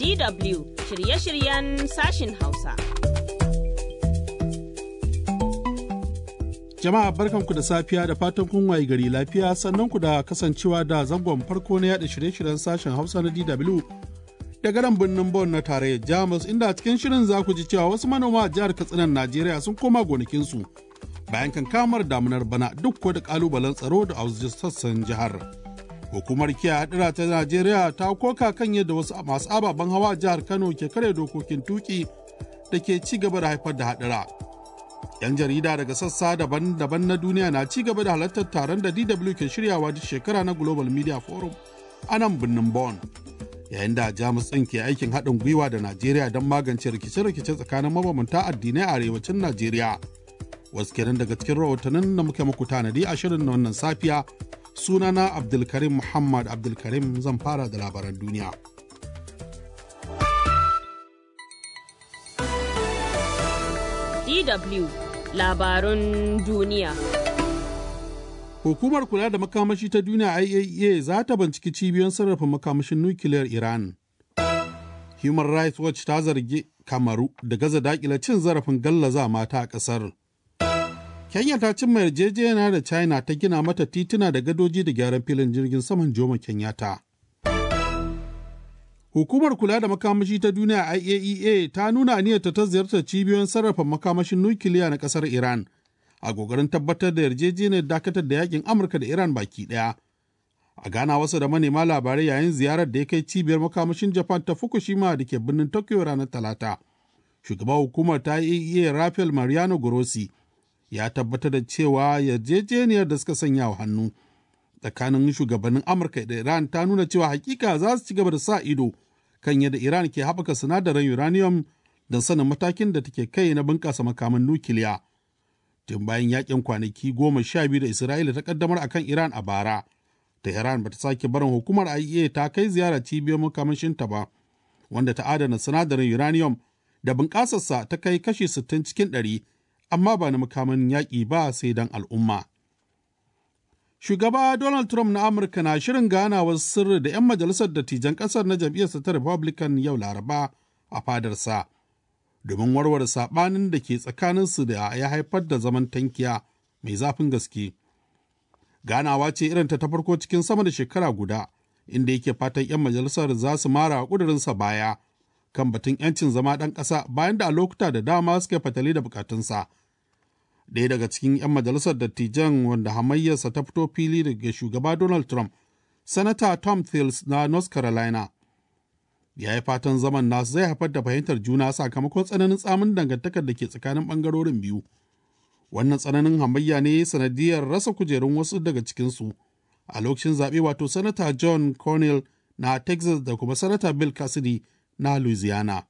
DW shirye-shiryen sashin Hausa. Jama'a barkanku da safiya da fatan kun waye gari lafiya sannan ku da kasancewa da zangon farko na yada shirye-shiryen sashen Hausa na DW daga nan birnin Bon na tarayyar Jamus inda a cikin shirin za ku ji cewa wasu manoma a jihar Katsinan Najeriya sun koma gonakinsu bayan kankamar damunar bana duk da kalubalen tsaro da a sassan jihar. Hukumar kiyaye hadira ta Najeriya ta koka kan yadda wasu masu ababen hawa a jihar Kano ke kare dokokin tuki da ke ci gaba da haifar da hadira. 'Yan jarida daga sassa daban-daban na duniya na ci gaba da halartar taron da DW ke shiryawa duk shekara na Global Media Forum a nan birnin Bonn. Yayin da Jamus ɗin ke aikin haɗin gwiwa da Najeriya don magance rikice-rikice tsakanin mabambanta addinai a arewacin Najeriya. Wasu kenan daga cikin rahotannin da muke muku tanadi a shirin na wannan safiya sunana Abdulkarim Muhammad Abdulkarim zan fara da labaran duniya. DW labarun duniya. Hukumar kula da makamashi ta duniya IAEA za ta binciki cibiyoyin sarrafa makamashin nukiliyar Iran. Human Rights Watch ta zargi Kamaru da gaza dakila cin zarafin gallaza mata a ƙasar. Kenya ta cimma yarjejeniya da China ta gina mata tituna da gadoji da gyaran filin jirgin saman Jomo Kenyatta. Hukumar kula da makamashi ta duniya IAEA ta nuna aniyarta ta ziyartar cibiyoyin sarrafa makamashin nukiliya na ƙasar Iran a ƙoƙarin tabbatar da yarjejeniyar dakatar da yakin Amurka da Iran baki ɗaya. A gana wasu da manema labarai yayin ziyarar da ya kai cibiyar makamashin Japan ta Fukushima da ke birnin Tokyo ranar Talata. Shugaban hukumar ta IAEA Rafael Mariano Grossi ya tabbatar da cewa yarjejeniyar da suka sanya wa hannu tsakanin shugabannin Amurka da Iran ta nuna cewa hakika za su ci gaba da sa ido kan yadda Iran ke haɓaka sinadarin uranium don sanin matakin da take kai na bunƙasa makaman nukiliya. Tun bayan yakin kwanaki goma sha biyu da Isra'ila ta kaddamar akan Iran a bara, Tehran bata sake barin hukumar IEA ta kai ziyara cibiyar makamashinta ba, wanda ta adana sinadarin uranium da bunƙasarsa ta kai kashi 60 cikin ɗari, amma ba na makaman yaƙi ba sai don al'umma. Shugaba Donald Trump na Amurka na shirin ganawar sirri da 'yan majalisar dattijan ƙasar na jam'iyyarsa ta Republican yau Laraba a fadarsa, domin warware saɓanin da ke tsakaninsu da ya haifar da zaman tankiya mai zafin gaske. Ganawa ce irin ta farko cikin sama da shekara guda, inda yake fatan 'yan majalisar za su mara ƙudurinsa baya kan batun 'yancin zama ɗan ƙasa bayan da a lokuta da dama suka fatali da bukatunsa. ɗaya daga cikin 'yan majalisar dattijan wanda hamayyarsa ta fito fili daga shugaba Donald Trump, Sanata Tom Tillis na North Carolina. Ya yi fatan zaman nasu zai haifar da fahimtar juna sakamakon tsananin tsamin dangantakar da ke tsakanin ɓangarorin biyu. Wannan tsananin hamayya ne sanadiyar rasa kujerun wasu daga cikinsu a lokacin zaɓe wato Sanata John Cornell na Texas da kuma Sanata Bill Cassidy na Louisiana.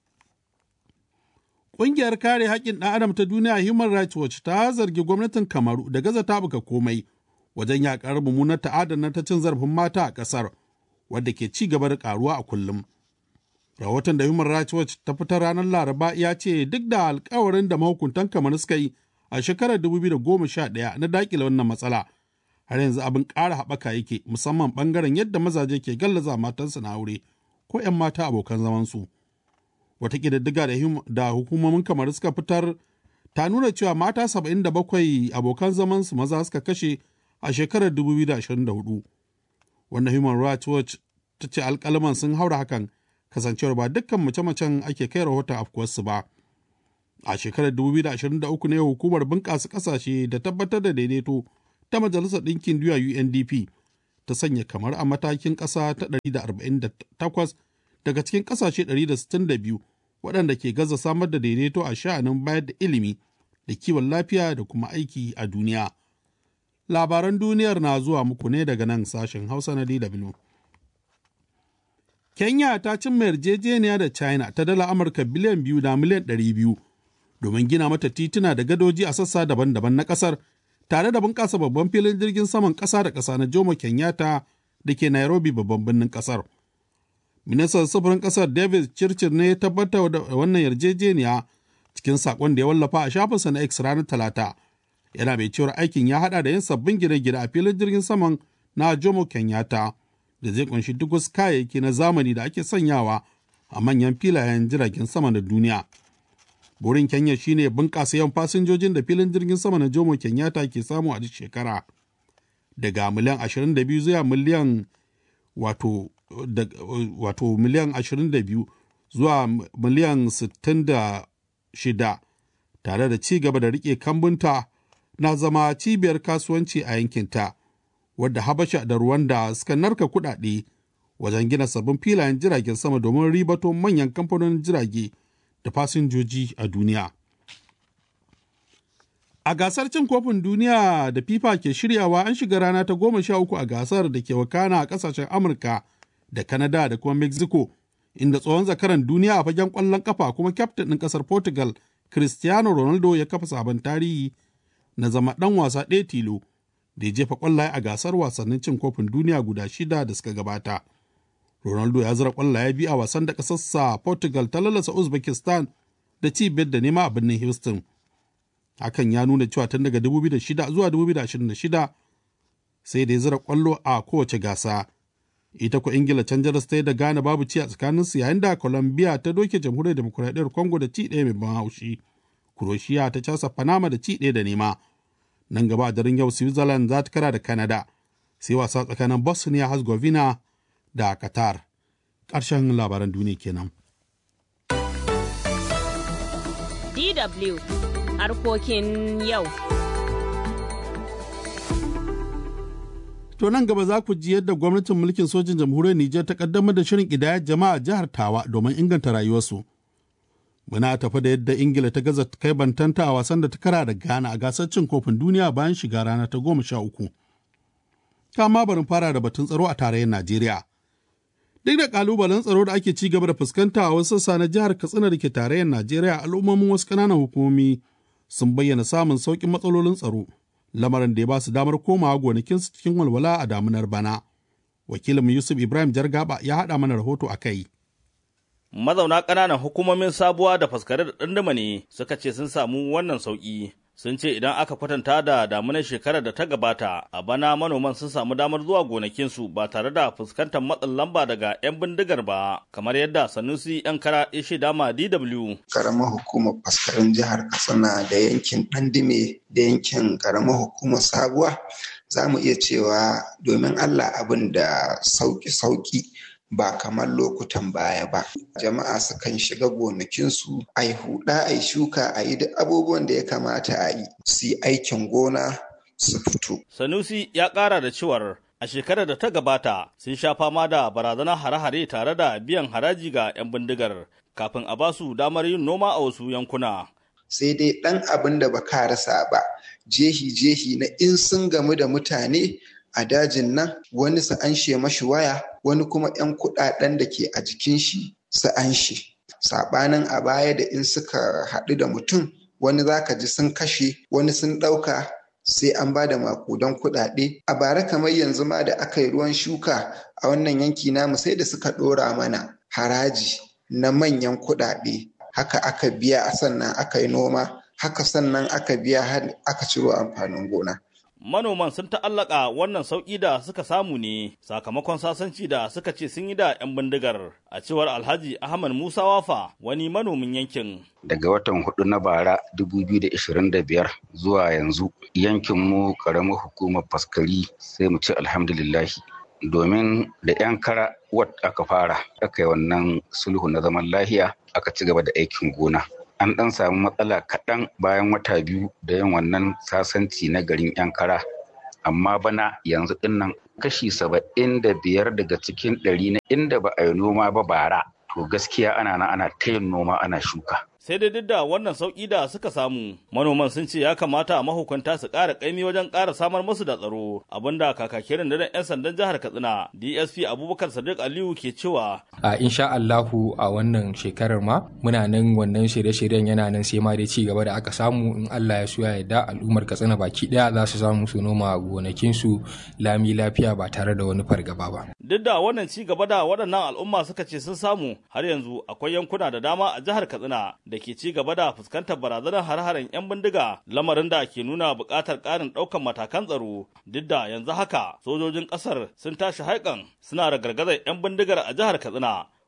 Ƙungiyar kare haƙƙin ɗan adam ta duniya Human Rights Watch ta zargi gwamnatin Kamaru da gaza tabuka komai wajen yaƙar mummunar ta'adar ta cin zarafin mata a ƙasar wadda ke ci gaba da ƙaruwa a kullum. Rahoton da Human Rights Watch ta fitar ranar Laraba ya ce duk da alkawarin da mahukuntan Kamaru suka yi a shekarar 2011 na daƙile wannan matsala har yanzu abin ƙara haɓaka yake musamman ɓangaren yadda mazaje ke gallaza matansu na aure ko 'yan mata abokan zamansu. wata ƙididdiga da hukumomin kamar suka fitar ta nuna cewa mata 77 abokan zamansu maza suka kashe a shekarar 2024 wanda human rights watch ta ce alkalaman sun haura hakan kasancewar ba dukkan mace-macen ake kai rahoton afkuwarsu ba a shekarar 2023 ne hukumar bunƙasa ƙasashe da tabbatar da daidaito ta majalisar ɗinkin duniya undp ta sanya kamar a matakin ƙasa ta 148 daga cikin ƙasashe 162 waɗanda ke gaza samar da daidaito a sha'anin bayar da ilimi da kiwon lafiya da kuma aiki a duniya. Labaran duniyar na zuwa muku ne daga nan sashen Hausa na DW. Kenya ta cimma yarjejeniya da China ta dala Amurka biliyan biyu da miliyan ɗari biyu domin gina mata tituna da gadoji a sassa daban-daban na ƙasar tare da bunƙasa babban filin jirgin saman ƙasa da ƙasa na Jomo Kenyatta da ke Nairobi babban birnin ƙasar. ministan sufurin kasar david chirchir ne ya tabbatar da wannan yarjejeniya cikin sakon da ya wallafa a shafinsa na x ranar talata yana mai cewar aikin ya hada da yin sabbin gine-gine a filin jirgin saman na jomo kenyatta da zai kunshi duk wasu kayayyaki na zamani da ake sanyawa a manyan filayen jiragen sama na duniya. Burin Kenya shine bunƙasa yawan fasinjojin da filin jirgin sama na Jomo Kenyatta ke samu a duk shekara. Daga miliyan 22 zuwa miliyan wato, da, wato miliyan 22 zuwa miliyan 66 tare da ci gaba da rike kambunta na zama cibiyar kasuwanci a yankinta wadda habasha da rwanda suka narka kudade wajen gina sabbin filayen jiragen sama domin ribato manyan kamfanonin jirage da fasinjoji a duniya a gasar cin kofin duniya da fifa ke shiryawa an shiga rana ta goma sha uku a gasar da ke wakana a kasashen amurka da kanada da kuma mexico inda tsohon zakaran duniya a fagen kwallon kafa kuma kyaftin ɗin ƙasar portugal cristiano ronaldo ya kafa sabon tarihi na zama ɗan wasa ɗaya tilo da ya jefa ƙwallaye a gasar wasannin cin kofin duniya guda shida da suka gabata. Ronaldo ya zira ƙwallaye biyu a wasan da ƙasarsa Portugal ta lalasa Uzbekistan da ci biyar da nema a birnin Houston. Hakan ya nuna cewa tun daga 2006 zuwa 2026 sai da ya zira ƙwallo a kowace gasa. Ita ko Ingila can jaras ta yi da Ghana babu ci a tsakaninsu yayin da Colombia ta doke jamhuriyar demokuraɗiyyar Congo da ci ɗaya mai ban haushi. Croatia ta casa Panama da ci ɗaya da nema. Nan gaba a daren yau Switzerland za ta kara da Canada, sai wasa tsakanin Bosnia Herzegovina da Qatar. Ƙarshen labaran duniya kenan. DW harkokin yau. To nan gaba za ku ji yadda gwamnatin mulkin sojin jamhuriyar Nijar ta kaddamar da shirin ƙidayar jama'a jihar Tawa domin inganta rayuwarsu. Muna tafi da yadda Ingila ta gaza kai bantanta a wasan da ta kara da Ghana a gasar cin kofin duniya bayan shiga rana ta goma sha uku. Kama barin fara da batun tsaro a tarayyar Najeriya. Duk da kalubalen tsaro da ake ci gaba da fuskanta a wasu sassa na jihar Katsina da ke tarayyar Najeriya al'ummomin wasu ƙananan hukumomi sun bayyana samun sauƙin matsalolin tsaro. Lamarin da ya ba su damar komawa gonakinsu cikin walwala a damunar bana. Wakilin Yusuf Ibrahim Jargaba ya haɗa mana rahoto a kai. mazauna ƙananan hukumomin sabuwa da faskare da ɗandama ne suka ce sun samu wannan sauƙi sun ce idan aka kwatanta da damunar shekarar da ta gabata a bana manoman sun samu damar zuwa gonakinsu ba tare da fuskantar matsin lamba daga 'yan bindigar ba kamar yadda sanusi 'yan kara ya shaida ma dw karamar hukumar faskarin jihar katsina da yankin ɗandime da yankin karamar hukumar sabuwa za mu iya cewa domin allah abin da sauki-sauki ba kamar lokutan baya ba. Jama'a sukan shiga gonakinsu, a yi huɗa, a yi shuka, a yi duk abubuwan da ya kamata a yi, su yi aikin gona su fito. Sanusi ya ƙara da cewar a shekarar da ta gabata sun sha fama da barazanar hare-hare tare da biyan haraji ga 'yan bindigar kafin a ba su damar yin noma a wasu yankuna. Sai dai ɗan abin da ba ka rasa ba, jehi-jehi na in sun gamu da mutane a dajin nan wani su anshe mashi waya wani kuma 'yan kuɗaɗen da ke a jikin shi su anshe saɓanin a baya da in suka haɗu da mutum wani za ka ji sun kashe wani sun ɗauka sai an ba da makudan kuɗaɗe a bara kamar yanzu ma da aka yi ruwan shuka a wannan yanki namu sai da suka ɗora mana haraji na manyan kuɗaɗe haka aka biya sannan aka yi noma haka sannan aka biya har aka ciro amfanin gona manoman sun ta'allaka wannan sauƙi da suka samu ne sakamakon sasanci da suka ce sun yi da 'yan bindigar a cewar alhaji ahmad musa wafa wani manomin yankin daga watan hudu na bara 2025 zuwa yanzu yankin mu karamar hukumar faskari sai mu ce alhamdulillahi domin da 'yan kara wat aka fara aka yi wannan sulhu na zaman lahiya aka ci gaba da aikin gona an ɗan samu matsala kaɗan bayan wata biyu da yin wannan sasanci na garin 'yan kara amma bana yanzu dinnan kashi saba'in da biyar daga cikin ɗari na inda ba a yi noma ba bara to gaskiya ana na ana ta yin noma ana shuka sai dai duk da wannan sauƙi da suka samu manoman sun ce ya kamata mahukunta su ƙara ƙaimi wajen ƙara samar musu da tsaro abinda kakakirin da 'yan sandan jihar katsina dsp abubakar sadiq aliyu ke cewa a insha allahu a wannan shekarar ma muna nan wannan shirye-shiryen yana nan sai ma dai ci gaba da aka samu in allah ya so ya yarda al'ummar katsina baki ɗaya za su samu su noma gonakinsu lami lafiya ba tare da wani fargaba ba duk da wannan ci gaba da waɗannan al'umma suka ce sun samu har yanzu akwai yankuna da dama a jihar katsina da ke ci gaba da fuskantar barazanar har-haren 'yan bindiga lamarin da ke nuna buƙatar ƙarin ɗaukan matakan tsaro duk da yanzu haka sojojin ƙasar sun tashi haikan suna da gargazar 'yan bindigar a jihar katsina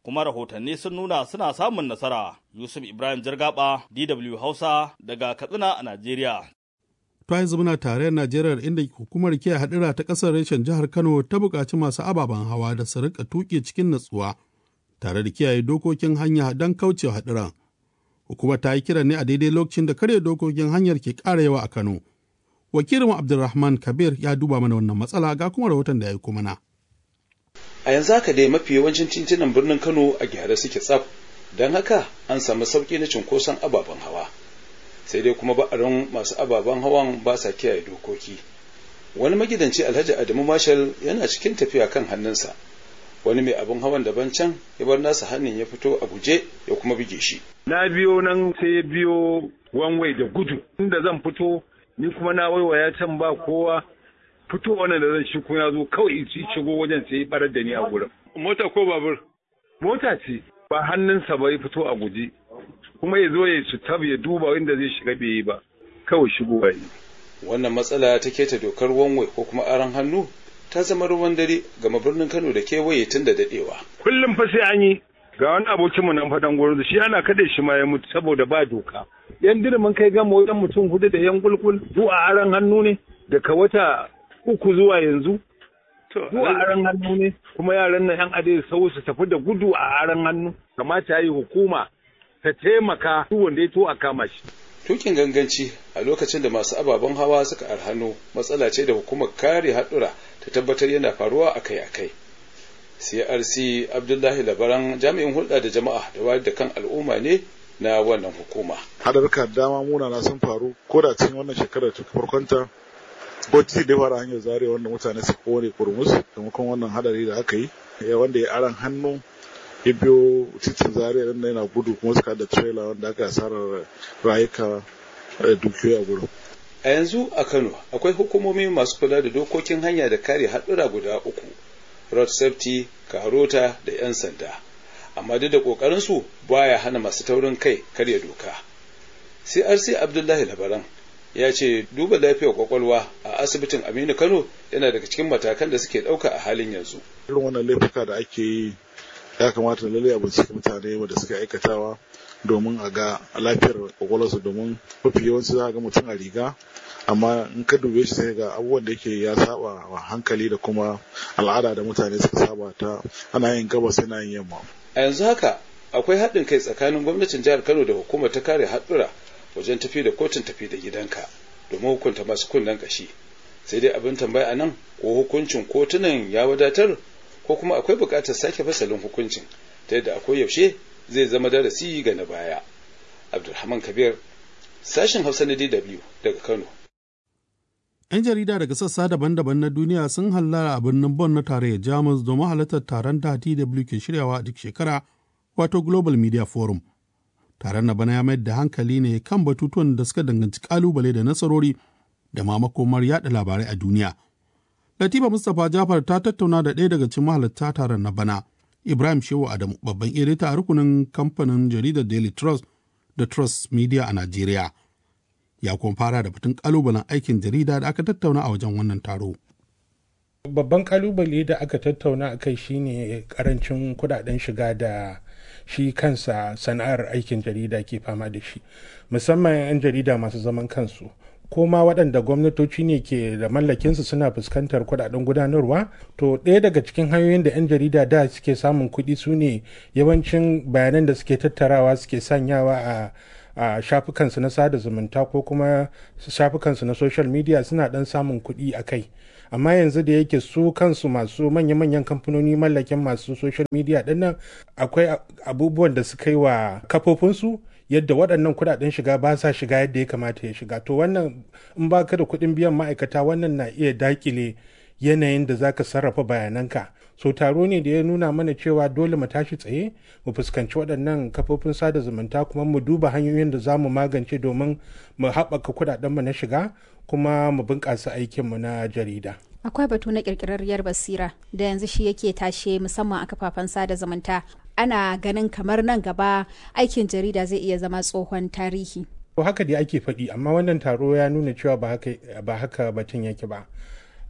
kuma rahotanni sun nuna suna samun nasara. Yusuf Ibrahim Jargaba, DW Hausa daga Katsina a Najeriya. To yanzu muna tarayyar Najeriya inda hukumar kiyaye hadira ta ƙasar reshen jihar Kano ta buƙaci masu ababen hawa da su rika tuƙi cikin natsuwa tare da kiyaye dokokin hanya don kaucewa hadiran. Hukumar ta yi kiran ne a daidai lokacin da karya dokokin hanyar ke ƙara yawa a Kano. Wakilin Abdulrahman Kabir ya duba mana wannan matsala ga kuma rahoton da ya yi mana. A yanzu haka dai mafi yawancin titunan birnin Kano a gyara suke tsaf, don haka an samu sauƙi na cunkoson ababen hawa. Sai dai kuma ba'arin masu ababen hawan ba sa kiyaye dokoki. Wani magidanci Alhaji Adamu Marshal yana cikin tafiya kan hannunsa. Wani mai abin hawan daban can ya bar nasa hannun ya fito a guje ya kuma buge shi. Na biyo nan sai biyo wanwai da gudu. Inda zan fito ni kuma na waiwaya can ba kowa fito wannan da zan shi ya zo kawai ci shigo wajen sai ya barar da ni a gurin. Mota ko babur? Mota ce ba hannunsa ba ya fito a guje kuma ya zo ya tab ya duba inda zai shiga bai yi ba kawai shigo ba yi. Wannan matsala ta keta dokar wanwai ko kuma aron hannu ta zama ruwan dare gama birnin Kano da kewaye tun da dadewa. Kullum fa sai an yi ga wani abokinmu nan faɗan gurin shi ana kaɗe shi ma ya mutu saboda ba doka. Yan dirimin kai gama wajen mutum hudu da yan kulkul zuwa aron hannu ne daga wata uku zuwa yanzu zuwa aran hannu ne kuma yaran nan yan adai sau su tafi da gudu a aran hannu kamata yi hukuma ta taimaka duk wanda ya to a kama shi tukin ganganci a lokacin da masu ababen hawa suka arhano matsala ce da hukumar kare haɗura ta tabbatar yana faruwa akai-akai crc abdullahi labaran jami'in hulɗa da jama'a da wayar da kan al'umma ne na wannan hukuma hadarka dama munana sun faru ko da cikin wannan shekarar ta farkonta ko titi da fara hanyar zare wanda mutane su kone kurmus taimakon wannan hadari da aka yi wanda ya aran hannu ya biyo titin zare nan yana gudu kuma suka da trailer wanda aka asarar rayuka da dukiyoyi a gurin a yanzu a kano akwai hukumomi masu kula da dokokin hanya da kare haɗura guda uku road safety karota da 'yan sanda amma duk da ƙoƙarinsu baya hana masu taurin kai karya doka crc abdullahi labaran ya ce duba lafiyar kwakwalwa a asibitin aminu kano yana daga cikin matakan da suke ɗauka a halin yanzu irin wannan laifuka da ake yi ya kamata lalle a bincike mutane wanda suka aikatawa domin a ga lafiyar kwakwalwarsu domin mafi yawanci za a ga mutum a riga amma in ka dube shi sai ga abubuwan da yake ya saba wa hankali da kuma al'ada da mutane suka saba ta ana yin gabas yana yin yamma a yanzu haka akwai haɗin kai tsakanin gwamnatin jihar kano da hukumar ta kare haɗura wajen tafi da kotun tafi da gidanka domin hukunta masu kunnen kashi sai dai abin tambaya a nan ko hukuncin kotunan ya wadatar ko kuma akwai buƙatar sake fasalin hukuncin ta yadda akwai yaushe zai zama darasi ga na baya abdulrahman kabir sashen hausa na dw daga kano 'yan jarida daga sassa daban-daban na duniya sun hallara a birnin Bonn na tarayyar Jamus domin halartar taron da DW ke shiryawa a duk shekara wato Global Media Forum. Taron na bana ya mayar da hankali ne kan batutuwan da suka danganci kalubale da nasarori da ma makomar yada labarai a duniya. Latifa Mustapha Jafar ta tattauna da ɗaya daga cikin mahalarta taron na bana, Ibrahim Shehu Adamu, babban edita a rukunin kamfanin jaridar Daily Trust da Trust Media a Najeriya. ya kuma fara da batun kalubalen aikin jarida da aka tattauna a wajen wannan taro. Babban kalubale da aka tattauna a kai shine karancin kudaden shiga da shi kansa sana'ar aikin jarida ke fama da shi musamman 'yan jarida masu zaman kansu ko ma waɗanda gwamnatoci ne ke da mallakinsu suna fuskantar kudaden gudanarwa to ɗaya daga cikin hanyoyin da 'yan jarida da suke samun kuɗi su ne yawancin bayanan da suke tattarawa suke sanyawa a a shafukansu na sada zumunta ko kuma shafukansu na social media suna dan samun kuɗi a kai amma yanzu da yake su kansu masu manya-manyan kamfanoni mallakin masu social media dinnan akwai abubuwan da suka yi wa kafofinsu yadda waɗannan kuɗaɗen shiga ba sa shiga yadda ya kamata ya shiga to wannan in ba ka da kuɗin biyan ma'aikata wannan na iya dakile yanayin da zaka sarrafa bayananka so taro ne da ya nuna mana cewa dole mu tashi tsaye mu fuskanci waɗannan kafofin sada zumunta kuma mu duba hanyoyin da za mu magance domin mu haɓaka kuɗaɗenmu na shiga kuma mu bunƙasa aikinmu na jarida. akwai batu na ƙirƙirarriyar basira da yanzu shi yake tashe musamman a kafafen sada zumunta ana ganin kamar nan gaba aikin jarida zai iya zama tsohon tarihi to haka dai ake faɗi amma wannan taro ya nuna cewa ba haka batun yake ba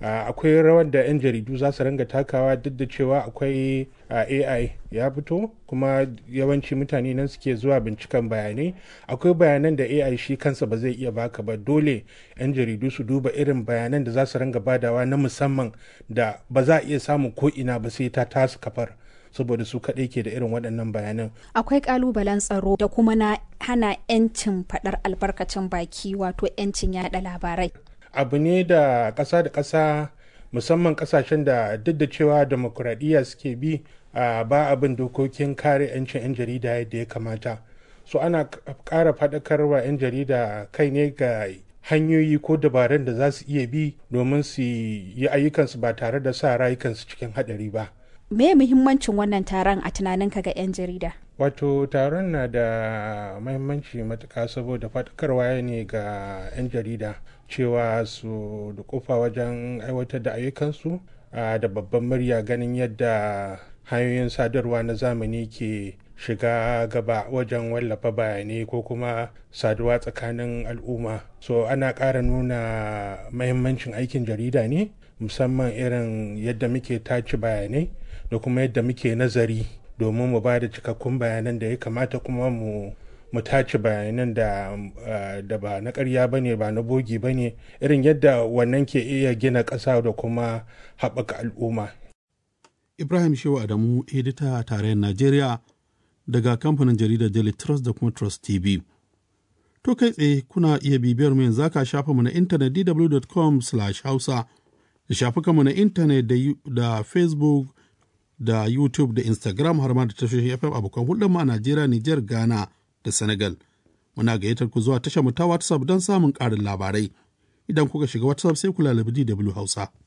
akwai rawar da 'yan jaridu za su ranga takawa duk da cewa akwai ai ya fito kuma yawanci mutane nan suke zuwa binciken bayanai akwai bayanan da ai shi kansa ba zai iya baka ba dole 'yan jaridu su duba irin bayanan da za su ranga badawa na musamman da ba za a iya samun ko ina ba sai ta tasu kafar saboda su kaɗai ke da irin waɗannan bayanan. Akwai ƙalubalen tsaro da kuma na hana 'yancin faɗar albarkacin baki wato 'yancin yaɗa labarai. Abu ne da ƙasa da ƙasa musamman ƙasashen da duk da cewa demokuraɗiyya suke bi a ba abin dokokin kare 'yancin 'yan jarida yadda ya kamata. So ana ƙara faɗakarwa 'yan jarida kai ne ga hanyoyi ko dabarun da za su iya bi domin su yi ayyukansu ba tare da sa rayukansu cikin haɗari ba. me muhimmancin wannan taron a tunaninka ga 'yan jarida wato taron na da mahimmanci matuka saboda faɗakarwa ne ga 'yan jarida cewa su da kofa wajen aiwatar da ayyukansu da babban murya ganin yadda hanyoyin sadarwa na zamani ke shiga gaba wajen wallafa bayanai ko kuma saduwa tsakanin al'umma so ana ƙara nuna mahimmancin aikin jarida ne musamman irin yadda muke tace bayanai da kuma yadda muke nazari domin mu ba da cikakkun bayanan da ya kamata kuma mu mu tace bayanan da da ba na ƙarya ba ne ba na bogi ba ne irin yadda wannan ke iya gina ƙasa da kuma haɓaka al'umma. Ibrahim Shehu Adamu, edita a tarayyar Najeriya daga kamfanin jaridar Daily Trust da kuma Trust TV. To kai tsaye kuna iya bibiyar mu yanzu ka shafa mu na intanet dw.com/hausa da shafukanmu na intanet da Facebook da YouTube da Instagram har ma da tashoshin FM abokan hulɗar a Najeriya, Nijar, Ghana da Senegal. Muna gayyatar ku zuwa tashar mu ta WhatsApp don samun ƙarin labarai. Idan kuka shiga WhatsApp sai ku lalabi DW Hausa.